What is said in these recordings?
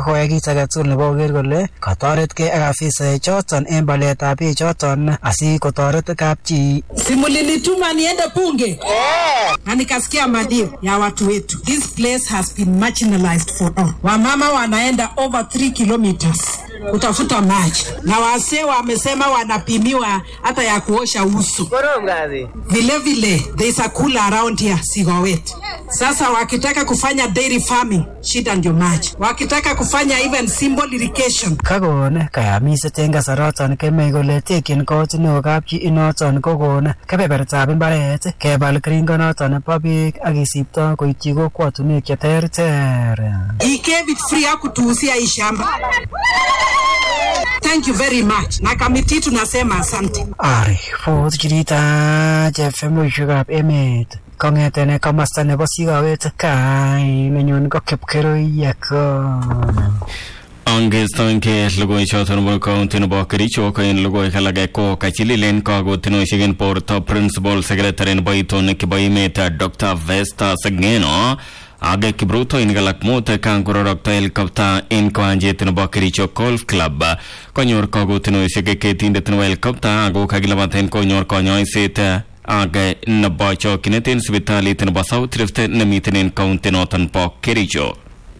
kokoyai kit age tugul nebo koker kole katoretkei ak afisaek choton en baletab beek choton asikotoret kapchi. Si mlinituma niende bunge na nikasikia madio ya watu wetu. This place has been marginalized for all. Wamama wanaenda over 3 kilometers kutafuta maji na wasee wamesema wanapimiwa hata ya kuosha uso. Vile vile there is a cooler around here Sigowet. Sasa wakitaka kufanya dairy farming, shida ndio maji. Wakitaka kufanya even simple irrigation, Kakon kayamiset en kasaraton kemei kole tekyin kot neo kapchi inoton kokon kebebertab imbaret kebal keringonoton bo beek ak kisipto koityi kokwotunwek cheterter. he gave it free hakutuuzia hii shamba. Thank you very much. Na kamiti tunasema asante. Arifut chirita chefemushekab emet kong'eten komasta nebo sikawet kai nenyun ko kipkeroiyekon. Angestoenge logoichoton nebo county nebo Kericho ko en logoiwek alage ko kachililen kakotinosiek en borto principal secretary nebo itonik chebo emet Dr. Vesta Segeno ak kiprutoinik alak mut kan kororokto helicopter en kiwanjet nebo Kericho Golf Club konyor kakotinosiek ketindet nebo helicopter ako kakilabaten konyor konyoiset ak nebo chokyinet en sipitalit nebo South Rift nemiten en county noton bo Kericho.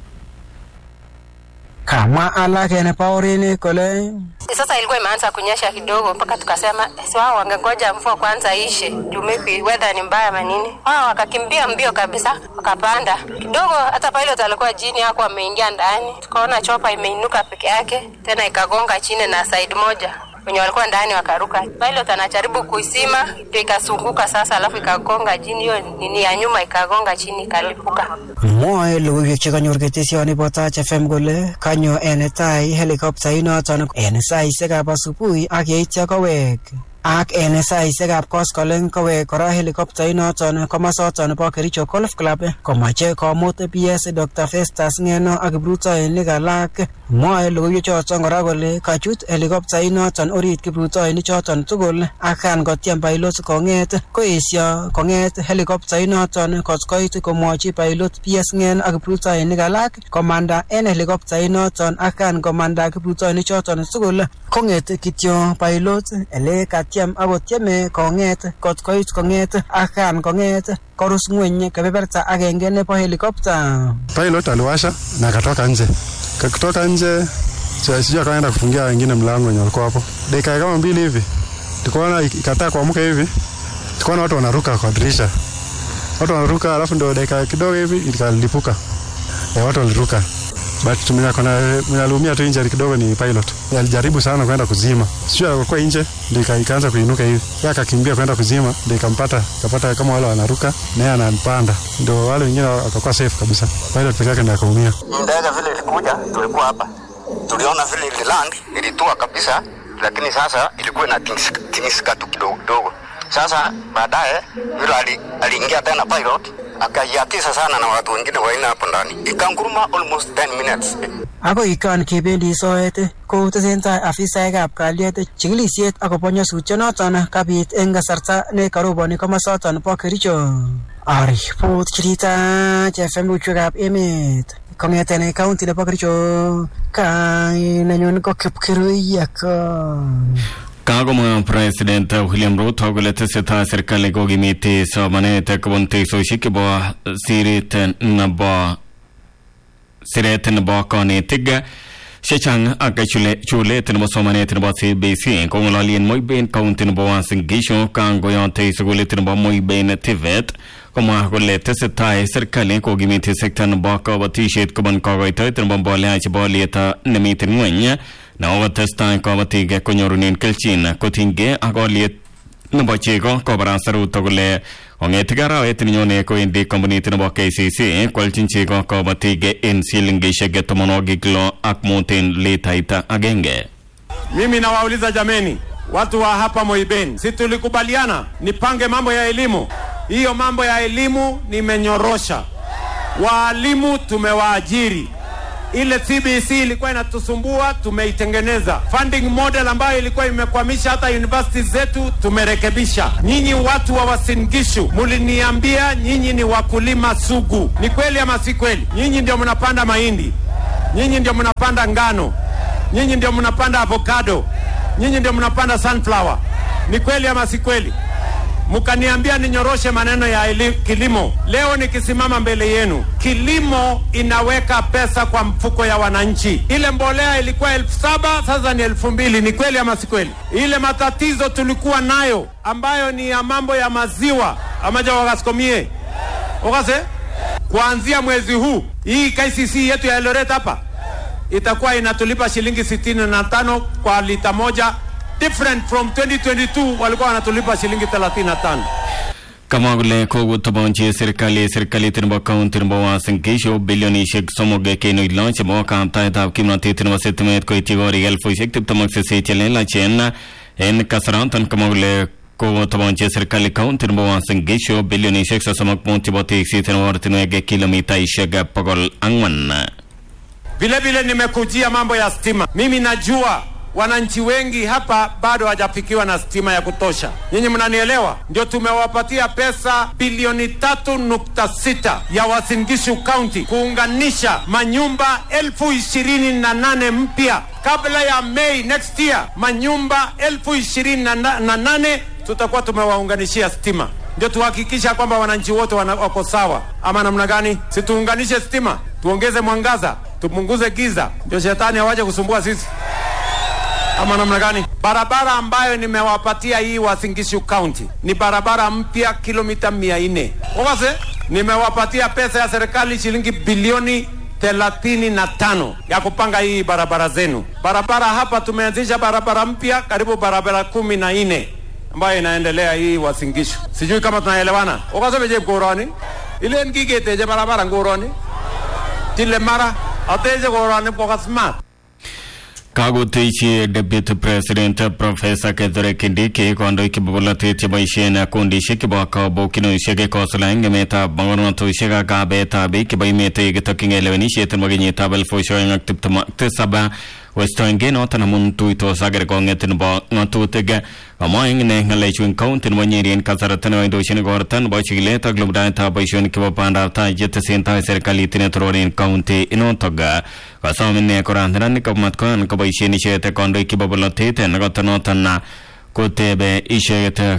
Kamwa alak en paurini kole Sasa ilikuwa imeanza kunyesha kidogo, mpaka tukasema si wao wangengoja mvua kwanza ishe, juu maybe weather ni mbaya manini. Wao wakakimbia mbio kabisa, wakapanda kidogo. Hata pilot alikuwa chini yako, ameingia ndani, tukaona chopa imeinuka peke yake, tena ikagonga chini na side moja wenye walikuwa ndani wakaruka. Pilot anajaribu kuisima, ndio ikasunguka sasa, alafu ikagonga chini, hiyo nini ya nyuma ikagonga chini, ikalipuka. mwoe logoiwek chekanyor ketesioni bo Taach FM kole kanyo en tai helikoptainoton en saisiekab asubuhi ak yeityo kowek ak en saisiekab koskoleng kowek kora helikoptainoton komosoton bo Kericho Golf Club komache komut PS Dr. Festus Ngeno ak kiprutoinik alak mwoe logoiwechoton kora kole kachut helikoptainoton orit kiprutoinik choton tugul ak kan kotyem pilot kong'et koesio kong'et helikoptainoton kot koit komwochi pilot PS Ng'en ak kiprutoinik alak komanda en helikoptainoton ak kan komanda kiprutoinik choton tugul kong'et kityo pilot ele katyem akotyeme kong'et kot koit kong'et ak kan kong'et korus ng'weny kebeberta agenge nebo helikopta Pilot aliwasha na akatoka nje. Kakitoka nje sija- sijui akaenda kufungia wengine mlango wenye walikuwa hapo. Dakika kama mbili hivi tukaona ik- ikataa kuamka hivi, tukaona watu wanaruka kwa dirisha, watu wanaruka, alafu ndio dakika kidogo hivi ikalipuka. E, watu waliruka but mwenye akona- mwenye aliumia tu injury kidogo ni pilot. Yeye Alijaribu sana kwenda kuzima, sijui alikuwa nje, ndio ika- ikaanza kuinuka hivi, yeye akakimbia kwenda kuzima, ndio ikampata, ikapata kama wale wanaruka naye anampanda, ndio wale wengine wakakuwa safe kabisa. Pilot peke yake ndio akaumia. Ndege vile ilikuja, tulikuwa hapa, tuliona vile ililand ilitua kabisa, lakini sasa ilikuwa inatingisika tingisika tu kidogo kidogo. Sasa baadaye yule ali- aliingia tena pilot akaiatisa sana na watu wengine waine hapo ndani, ikanguruma almost 10 minutes. akoi kan kebendi soet ko tesentai afisaekab kalyet chikilisiet akobo nyasutyonoton kabit eng kasarta ne karoboni komosoton bo Kericho. Aripot chirita chefem luchwekab emet kong'eten kaunti nebo Kericho kai nenyun ko Kipkeroiyekon. Kakomwa President William Ruto kole tesetai serikali kokimiti somanet kobun teksosiek chebo siret nebo siret nebo konetik chechang ak chule- chulet nebo somanet nebo CBC kong'ololien Moiben county nebo Uasin Gishu kangoyote sukulit nebo Moiben TVET komwa kole tesetai serikali kokimiti sekta nebo kabatisiet kobun kokoitoet nebo mbolea chebo oliet nemiten ng'weny nakokotestai kabatik konyorunen kelchin kotinygei ak oliet nebo chego kobarasta Ruto kole kong'etik arawet nenyone kowendi kampunit nebo KCC kwalchin chego kabatik en silingishek tomonwogik lo ak mut en litait agenge. Mimi nawauliza jameni, watu wa hapa Moiben, si tulikubaliana nipange mambo ya elimu? Hiyo mambo ya elimu nimenyorosha, waalimu tumewaajiri. Ile CBC ilikuwa inatusumbua, tumeitengeneza. Funding model ambayo ilikuwa imekwamisha hata university zetu tumerekebisha. Nyinyi watu wa Uasin Gishu muliniambia nyinyi ni wakulima sugu, ni kweli ama si kweli? Nyinyi ndio mnapanda mahindi, nyinyi ndio mnapanda ngano, nyinyi ndio mnapanda avocado, nyinyi ndio mnapanda sunflower. Ni kweli ama si kweli? mkaniambia ninyoroshe maneno ya ili, kilimo. Leo nikisimama mbele yenu, kilimo inaweka pesa kwa mfuko ya wananchi. Ile mbolea ilikuwa elfu saba sasa ni elfu mbili. Ni kweli ama si kweli? Ile matatizo tulikuwa nayo ambayo ni ya mambo ya maziwa amaja wakasikomie okase, kuanzia mwezi huu hii KCC yetu ya Eldoret hapa itakuwa inatulipa shilingi sitini na tano kwa lita moja different from 2022 walikuwa wanatulipa shilingi 35 kama kole kokotoponchi serikali serikalit nebo county nebo Uasin Gishu bilionishek somok kenuch lo chebo kaptaetab kimnotet nebo sitimet koityi korik elfusiek tiptem ak sisit chelelachen en kasaraton kama kole kokotoponchi serikali county nebo Uasin Gishu bilionishek sosom ak mut chebo tekset en ortinwek kilomitaishek bokol ang'wan vile vile nimekujia mambo ya stima mimi najua wananchi wengi hapa bado hawajafikiwa na stima ya kutosha. Nyinyi mnanielewa? Ndio tumewapatia pesa bilioni tatu nukta sita ya Uasin Gishu County kuunganisha manyumba elfu ishirini na nane mpya kabla ya Mei next year. Manyumba elfu ishirini na na- na nane tutakuwa tumewaunganishia stima ndio tuhakikisha kwamba wananchi wote wana- wako sawa, ama namna gani? Si tuunganishe stima, tuongeze mwangaza, tupunguze giza, ndio shetani hawaje kusumbua sisi ama namna gani? Barabara ambayo nimewapatia hii Uasin Gishu County ni barabara mpya kilomita mia nne. Okase, nimewapatia pesa ya serikali shilingi bilioni thelathini na tano ya kupanga hii barabara zenu. Barabara hapa tumeanzisha barabara mpya karibu barabara kumi na nne ambayo inaendelea hii Uasin Gishu. Sijui kama tunaelewana. Okase beje koroni ile ngiketeje barabara ngoroni tile mara ateje koroni kwa smart kakotechi deputy president professor Kithure Kindiki kandoik chebo bolotet cheboisien kundishek chebo kabokinoshek kosula eng emetab mogornotosiek ak kabetab biik chebo emet yekitokyingei lewenisiet nebo kenyitab elfusiek oeng ak tiptem ak tisab westoenge noton amun tuitos ak kerkong'et nebo ng'atutik kamwa eng ine ng'alechu eng county nebo Nyeri en kasarta nekoindochin igorta nebo chikilet ak lumdaetab boisionik chebo bandab tai chetesentai serikalit netoror en county inotok kasom ine kora neranik komatkoyan koboisien icheket kandoik chebo bolotet nekoto noton kotebe icheket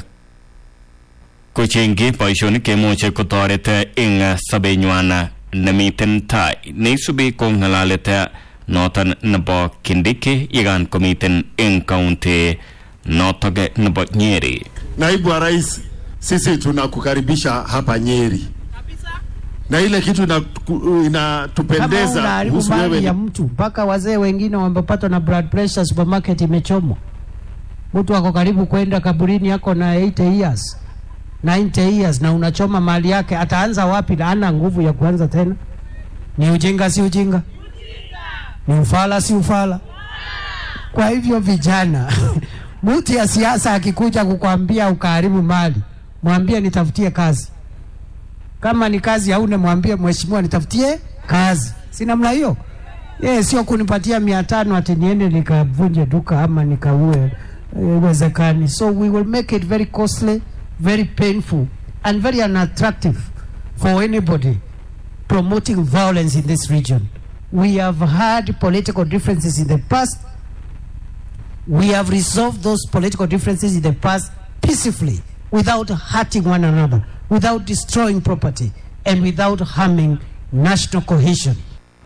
kochengyi boisionik cheimuche kotoret eng sobenywan nemiten tai neisubi ko ng'alalet noton nebo Kindiki yekan komiten eng county notok nebo Nyeri. Naibu wa Rais, sisi tunakukaribisha hapa Nyeri na ile kitu inaku- kama inatupendeza unaharibu kuhusu wewe mali ya ni mtu mpaka wazee wengine wamepatwa na blood pressure, supermarket imechomwa, mtu ako karibu kwenda kaburini, yako na 80 years 90 years, na unachoma mali yake, ataanza wapi? Na ana nguvu ya kuanza tena? Ni ujinga, si ujinga? Ni ufala, si ufala? Kwa hivyo vijana, mtu ya siasa akikuja kukwambia ukaharibu mali, mwambie nitafutie kazi kama ni kazi hauna, mwambie mheshimiwa, nitafutie kazi. Si namna hiyo? Yeye sio kunipatia mia tano ati niende nikavunje duka ama nikaue. Iwezekani. So we will make it very costly, very painful and very unattractive for anybody promoting violence in this region. We have had political differences in the past. We have resolved those political differences in the past peacefully without hurting one another, without destroying property, and without harming national cohesion.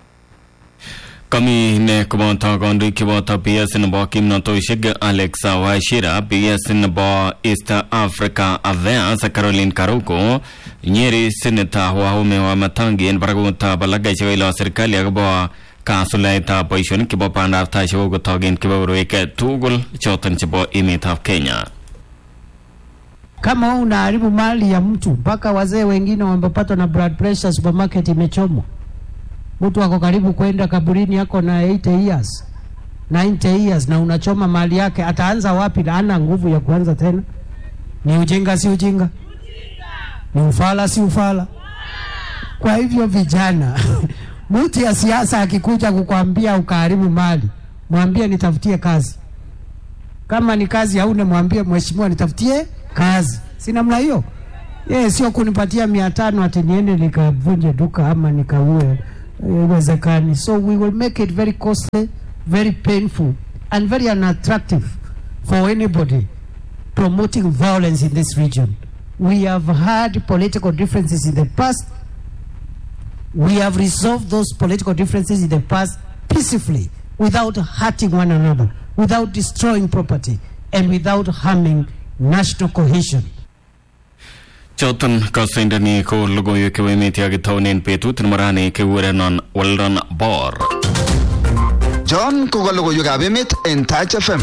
Kami ne koboto kandoik cheboto PS nebo kimnatosiek Alex Wachira, PS nebo East Africa Affairs Caroline Karuko, Nyeri Senator Wahome wa Matangi en barakutab alaka chekailo serikali akobo kasulaetab boisionik chebo bandab tai chekokotok en kebeberwek tugul choton chebo emetab Kenya. Kama wewe unaharibu mali ya mtu mpaka wazee wengine wamepatwa na blood pressure, supermarket imechomwa, mtu ako karibu kwenda kaburini, yako na 80 years 90 years, na unachoma mali yake, ataanza wapi? Na ana nguvu ya kuanza tena? Ni ujinga, si ujinga? Ni ufala, si ufala? Kwa hivyo vijana, mtu ya siasa akikuja kukwambia ukaharibu mali, mwambie nitafutie kazi kama ni kazi hauna, mwambie mheshimiwa, nitafutie kazi. Si namna hiyo? Yeye sio kunipatia mia tano ati niende nikavunje duka ama nikaue. Iwezekani. So we will make it very costly, very painful, and very unattractive for anybody promoting violence in this region. We have had political differences in the past. We have resolved those political differences in the past peacefully without hurting one another, without destroying property, and without harming national cohesion. choton kasoindoni ko logoiwek chebo emet yakitaunen betut nemorani kekurenon Weldon Bor John koka logoiwekab emet en Touch FM.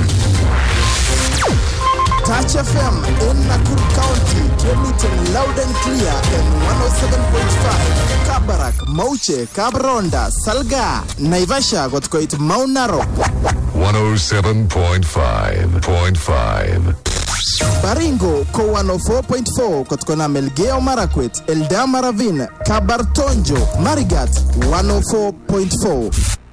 Touch FM in Nakuru County, transmitting loud and clear in 107.5. Kabarak, Mauche, Kabronda, Salga, Naivasha, Gotkoit, Mount Narok. 107.5.5. Baringo ko 104.4 kutokana Melgeo Marakwet, Eldama Ravine, Kabartonjo, Marigat 104.4.